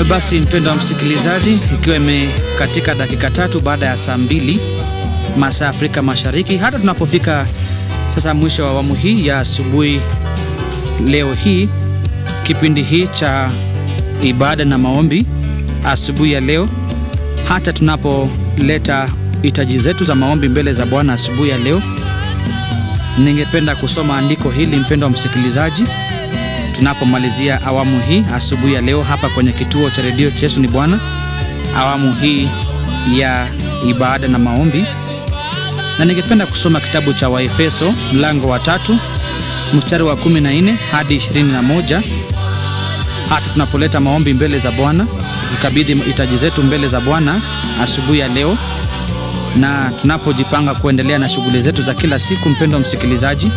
basi mpendo wa msikilizaji, ikiwa imekatika dakika tatu baada ya saa mbili masaa ya Afrika Mashariki, hata tunapofika sasa mwisho wa awamu hii ya asubuhi leo hii, kipindi hii cha ibada na maombi asubuhi ya leo, hata tunapoleta hitaji zetu za maombi mbele za Bwana asubuhi ya leo, ningependa kusoma andiko hili mpendo wa msikilizaji tunapomalizia awamu hii asubuhi ya leo hapa kwenye kituo cha redio Yesu ni Bwana, awamu hii ya ibada na maombi, na ningependa kusoma kitabu cha Waefeso mlango wa tatu mstari wa kumi na nne hadi ishirini na moja hata tunapoleta maombi mbele za Bwana, kukabidhi hitaji zetu mbele za Bwana asubuhi ya leo, na tunapojipanga kuendelea na shughuli zetu za kila siku. Mpendo wa msikilizaji,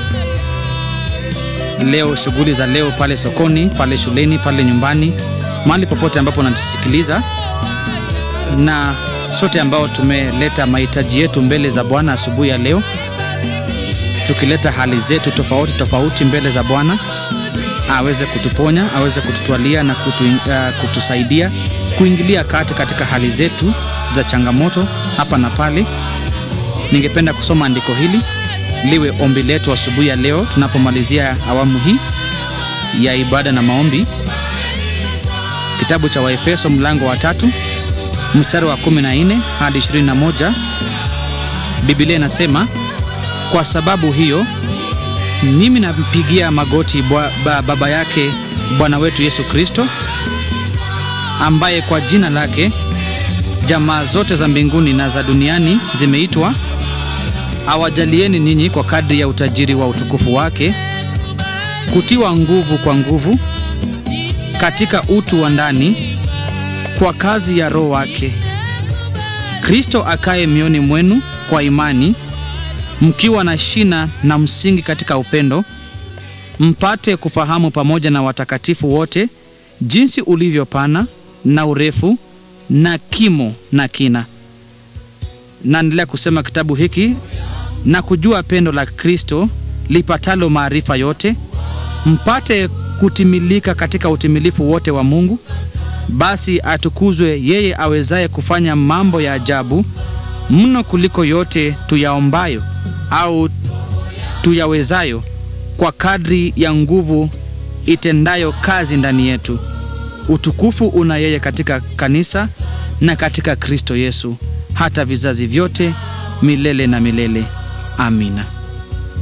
leo shughuli za leo pale sokoni, pale shuleni, pale nyumbani, mahali popote ambapo unatusikiliza, na sote ambao tumeleta mahitaji yetu mbele za Bwana asubuhi ya leo, tukileta hali zetu tofauti tofauti mbele za Bwana, aweze kutuponya, aweze kututwalia na kutu, uh, kutusaidia kuingilia kati katika hali zetu za changamoto hapa na pale. Ningependa kusoma andiko hili liwe ombi letu asubuhi ya leo tunapomalizia awamu hii ya ibada na maombi. Kitabu cha Waefeso mlango wa tatu mstari wa 14 hadi 21, Biblia inasema kwa sababu hiyo mimi nampigia magoti bwa, ba, baba yake Bwana wetu Yesu Kristo, ambaye kwa jina lake jamaa zote za mbinguni na za duniani zimeitwa awajalieni ninyi kwa kadri ya utajiri wa utukufu wake kutiwa nguvu kwa nguvu katika utu wa ndani kwa kazi ya Roho wake, Kristo akaye mioni mwenu kwa imani, mkiwa na shina na msingi katika upendo, mpate kufahamu pamoja na watakatifu wote jinsi ulivyopana na urefu na kimo na kina. Naendelea kusema kitabu hiki na kujua pendo la Kristo lipatalo maarifa yote, mpate kutimilika katika utimilifu wote wa Mungu. Basi atukuzwe yeye awezaye kufanya mambo ya ajabu mno kuliko yote tuyaombayo au tuyawezayo, kwa kadri ya nguvu itendayo kazi ndani yetu. Utukufu una yeye katika kanisa na katika Kristo Yesu hata vizazi vyote milele na milele. Amina.